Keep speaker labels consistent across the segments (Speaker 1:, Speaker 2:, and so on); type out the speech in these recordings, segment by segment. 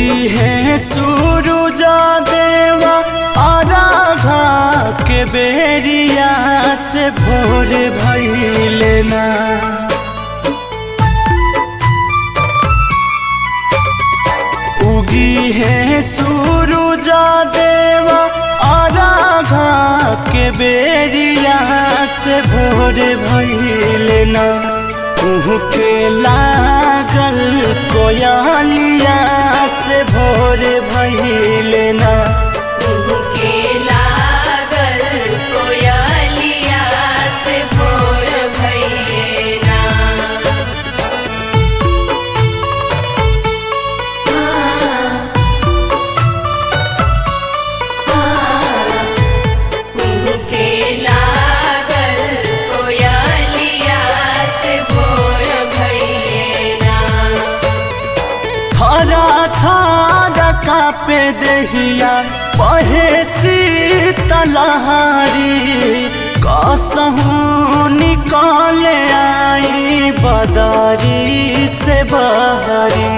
Speaker 1: उगी है सूरज देवा आराघा के बेरिया से भोर भइले ना उगी है सूरज देवा आराघा के बेरिया से भोर भइले ना के लागल कोयलिया से भोर भइले ना
Speaker 2: के लागल कोयलिया से भोर भइले ना के लागल कोयलिया से भोर भइले ना
Speaker 1: थारा थारा कापे दहिया पहे शीतलहारी कसहूँ निकाल आई बदारी से बहरी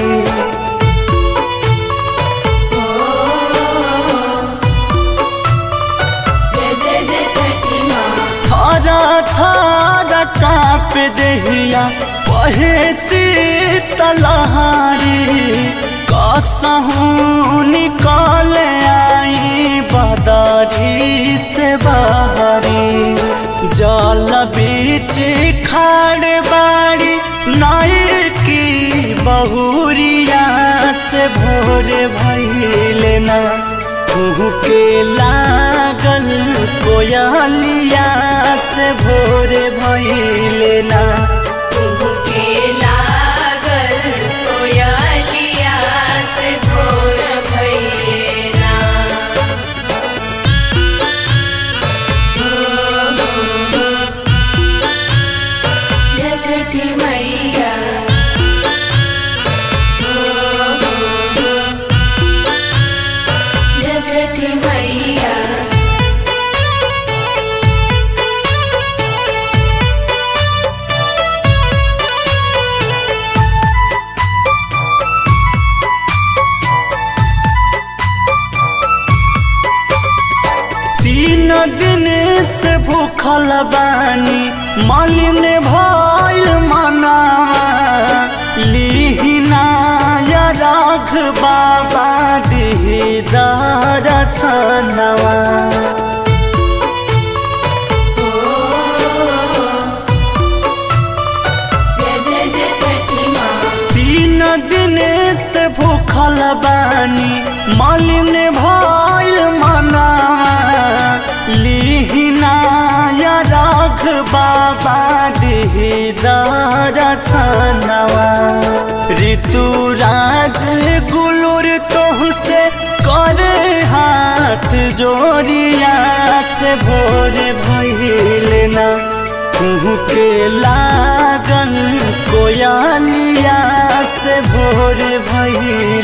Speaker 2: जय जय जय छठी माँ
Speaker 1: थारा थारा काप दहिया पहे शीतलहारी कसहूँ निकाल आई बदारी से बहरी जल बीच खाड़ बाड़ी नाई की बहुरिया से भोर भइले ना कुहू के लागल कोयलिया से भोर भइले ना
Speaker 2: के लागल कोयलिया से भोर भइले ना जय छठी मैया जय छठी मैया
Speaker 1: तीन दिन से भूखल बानी मालिन भइल मनावा लिहिना या राघ बाबा दिही दरसनवा
Speaker 2: जय जय जय छठी माँ
Speaker 1: तीन दिन से भूखल बानी मालिन भइल मनावा लिहिना या राघ बाबा दिही दरसनवा ऋतुराज गुलुर तोह से करे हाथ जोड़िया से भोर भइल ना कुहू के लागल कोयलिया से भोर भइल